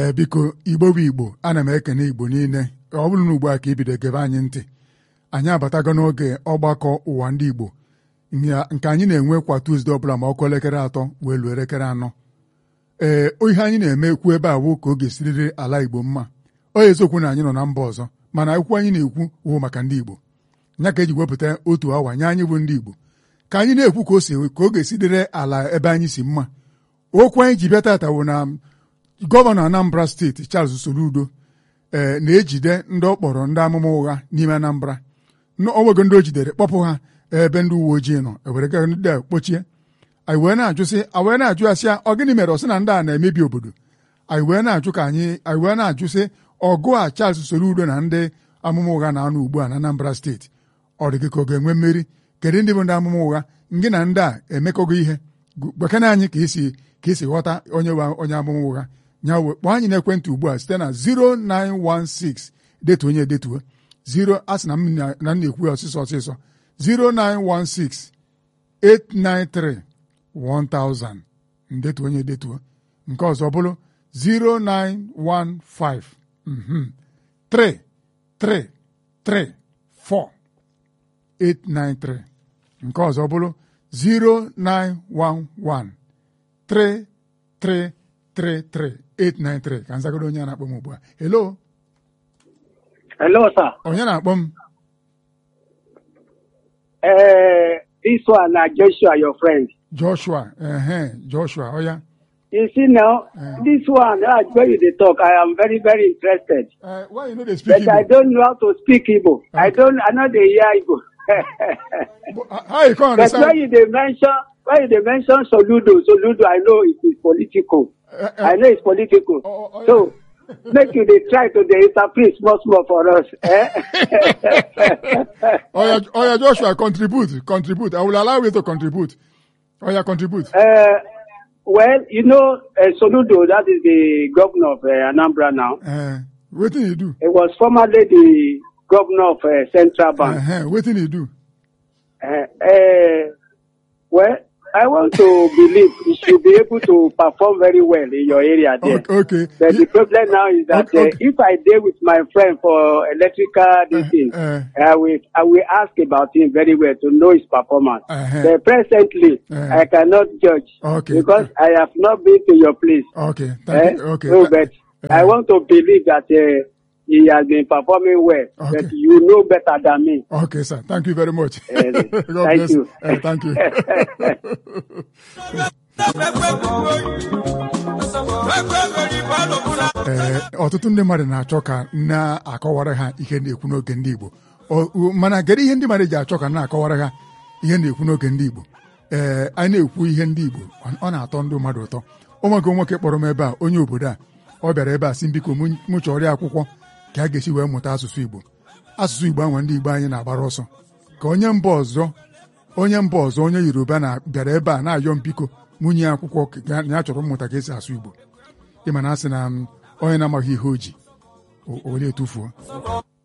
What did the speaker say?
ee biko igbo bụ igbo ana m ekene igbo niile ọ bụrụ na ugbu a ka ibido gebe anyị ntị anyị abatago n'oge ọgbakọ ụwa ndị igbo nke anyị na-enwe kwa tuzdee ọbụla ma ọkụ elekere atọ wee luo elekere anọ ee ihe anyị na-eme ekwu ebe a wụ ka oge siriri ala igbo mma ọ eziokwu na anyị nọ na mba ọzọ mana akwụkwọ anyị na-ekwu wụ maka ndị igbo ya ka eji wepụta otu awa nye anyị bụ ndị igbo ka anyị na-ekwu ka o si ka oge sidere ala ebe anyị si mma okwu anyị ji bịa tata wụ na gọvanọ Anambra steeti Charles Soludo ee na-ejide ndị ọ kpọrọ ndị amụma ụgha n'ime Anambra onwego ndị o jidere kpọpụ ha ebe ndị uwe ojii nọ ewere ga ndị a kpochie anyị wee na-ajụsị anyị wee na-ajụ ya sị ya ọ gịnị mere ọ sị na ndị a na-emebi obodo anyị wee na-ajụ ka anyị anyị wee na-ajụsị ọgụ a Charles Soludo na ndị amụma ụgha na-anọ ugbu a na Anambra steeti ọ dị gị ka ọ ga-enwe mmeri kedu ndị bụ ndị amụma ụgha ngị na ndị a emekọgo ihe gbekena anyị ka esi ka esi ghọta onye onye amụma ụgha nya kpọọ anyị n'ekwentị ugbu a site na 0916 detu onye detuo 0 a sị na m na-ekwu ya ọsịsọ ọsịsọ 0916 893 1000 ndetu onye detuo nke ọzọ bụrụ 0915 3 3 3 4 893 nke ọzọ bụrụ 0911 3 3 33893 ka nzagoro onye na-akpọ m ugbu a hello hello sir onye na-akpọ m eh this one na Joshua your friend Joshua ehe Joshua oya you see now this one ah when you dey talk I am very very interested uh, why you no dey speak but I Igbo don't know how to speak Igbo I don't I no dey hear Igbo how you come but when understand you dey mention when you dey mention Soludo Soludo I know it is political Uh, uh, I know it's political Oh, oh, so make you dey try to dey interpret small small for us eh oya oya Joshua contribute contribute I will allow you to contribute oya contribute Uh, well, you know, uh, Soludo, that is the governor of uh, Anambra now. uh, wetin you do He was formerly the governor of uh, Central Bank. uh, wetin you do Uh, uh, well, I want to believe you should be able to perform very well in your area there. okay, okay. But Ye- the problem now is that Okay, uh, okay. if I deal with my friend for electrical this Uh, thing, uh. I will I will ask about him very well to know his performance. Uh-huh. But presently, Uh. I cannot judge Okay. because I have not been to your place. okay thank Eh? you okay No, Th- but uh, I want to believe that uh, he has been performing well. Okay. But you know better than me. Okay, sir. Thank you very much. Eh, God thank bless. you. Eh, thank you. Ee, ọtụtụ ndị mmadụ na-achọ ka na-akọwara ha ihe na-ekwu n'oge ndị Igbo Ọ- u- mana kedu ihe ndị mmadụ ji achọ ka na-akọwara ha ihe na-ekwu n'oge ndị Igbo ee anyị na-ekwu ihe ndị Igbo ọ- ọ na-atọ ndị mmadụ ụtọ ụmụaka nwoke kpọrọ m ebe a onye obodo a ọ bịara ebe a sị biko mụ- mụ chọrọ akwụkwọ ka a ga-esi wee mụta asụsụ Igbo asụsụ Igbo anwa ndị Igbo anyị na-agbara ọsọ ka onye mba ọzọ onye mba ọzọ onye Yoruba na bịara ebe a na-ayọ m biko mụnye ya akwụkwọ ka ya- na ya chọrọ mmụta ka esi asụ Igbo ịma na asị na m, onye na-amaghị ihe o ji o o were etufuo